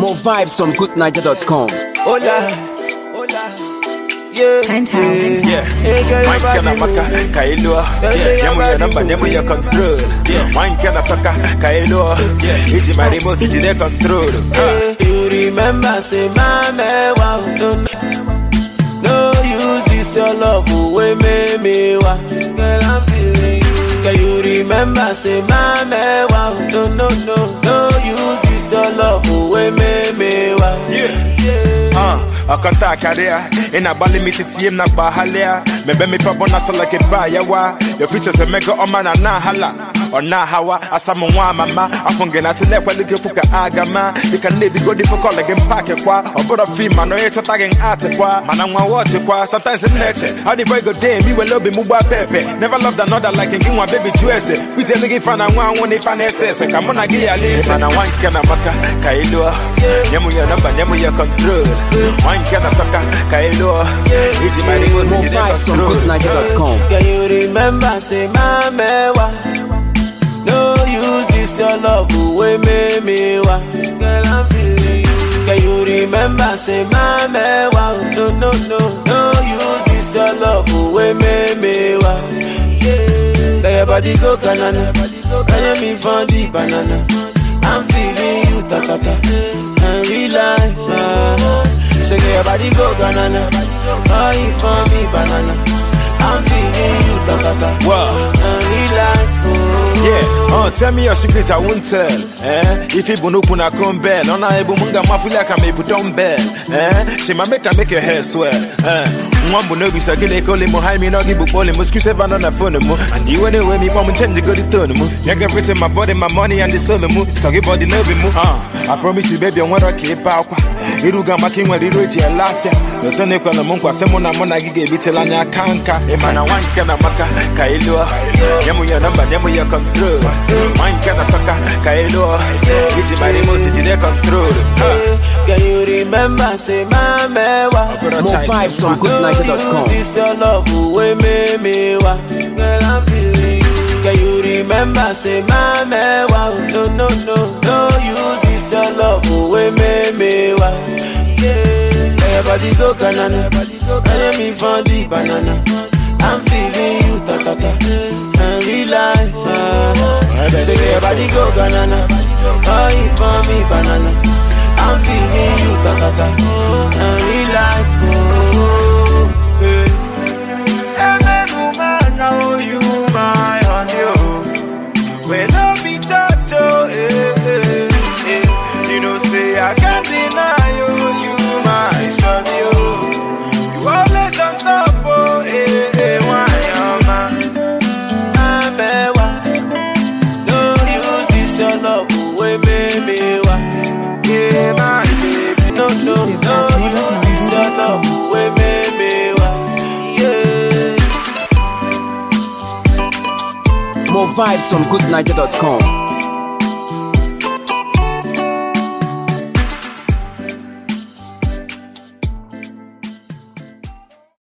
More vibes from goodniger.com. Hola, hola, yeah. Penthouse. Yeah, hey girl, your Wine kana body maka move. kailo Nyamu ya namba nyamu ya control Wine kana paka kailo Easy my remote jide control Hey, you remember, say, mama, wow, no, no, no, use this your love, away, me, me, wow, girl, I'm feeling you. Can you remember, say, mama, wow, no, no, no, no, use this your love, away, me, me, wow, Yeah. yeah. Uh, akanta akaria ina bali mititi na bahalia mebe mi pa bona so like ba yawa your features a mega o mana na hala ona hawa asamu nwa mama afunge na sile kwali ke puka agama you can need go di for call again pack kwa obodo fi man no echo tagging art kwa mana nwa watch kwa sometimes in nature how the boy go day me we love mu ba pepe never loved another like in one baby juice we tell nigga fan and one one if an ss come on gi ya listen mana wan kana maka kailo nyamu ya namba nyamu ya control wan kana toka kailo iji mari mo More jide vibes from control goodniger.com. Can you remember, say, mama, wa? No use this your love, away, me, me, wa. Girl, I'm feeling you. Can you remember, say, mama, wa? No, no, no, no use this your love, away, me, me, wa. Yeah. Let your body go, banana. Can you me for the banana? I'm feeling you, ta, ta, ta. And real life, ah. So get your body go, banana. Buy it for me, banana. I'm feeling you, ta ta ta. Wow. And real life, oh. Yeah, uh, tell me your secret, I won't tell. Eh? If you bunu kuna kumbel, on a ebu munga mafuli ka me bu dumbbell. Eh? She ma make her make your hair swell. Eh? Mwambu no bisa gile kole mo hai mi no gibu pole mo screw seven on the phone mo. And you anyway me mom change go the tone mo. You can everything my body, my money and the soul mo. So give body no be mo. Uh, I promise you baby, I want to keep out. Iruga maki nwere iru eji ele afia Oto na ekwe na mụ nkwa sị mụ na mụ na gị ga-ebitela anya aka nka ịma na nwa nke na maka ka ị lụọ nye mụ ya nọmba nye mụ ya control nwa nke na tọka ka ị lụọ iji mara ime otu jide control Can you remember, say, mama, wa? More vibes from goodniger.com. This your love, away, me, me, wa. Girl, I'm feeling you. Can you remember, say, mama, wa? No, no, no, no use this your love, away, me, me, wa. Yeah. Let your body go, banana. Can me for the banana? I'm feeling you, ta, ta, ta. And real life, ah. So get your body go, banana. Buy it for me, banana. I'm feeling you, ta, ta, ta. And real life, oh. Hey. And then woman, now you my honey, oh. When I be touch, oh, eh, eh, eh. You know, say I can't deny you, you my shawty, oh. You always on top, oh, eh, eh, why, oh, man. Amewa. No use this your love away, baby. Wa. Yeah, my baby. No, no, Exclusive no at use this your love away, baby. Wa. Yeah. More vibes from goodniger.com.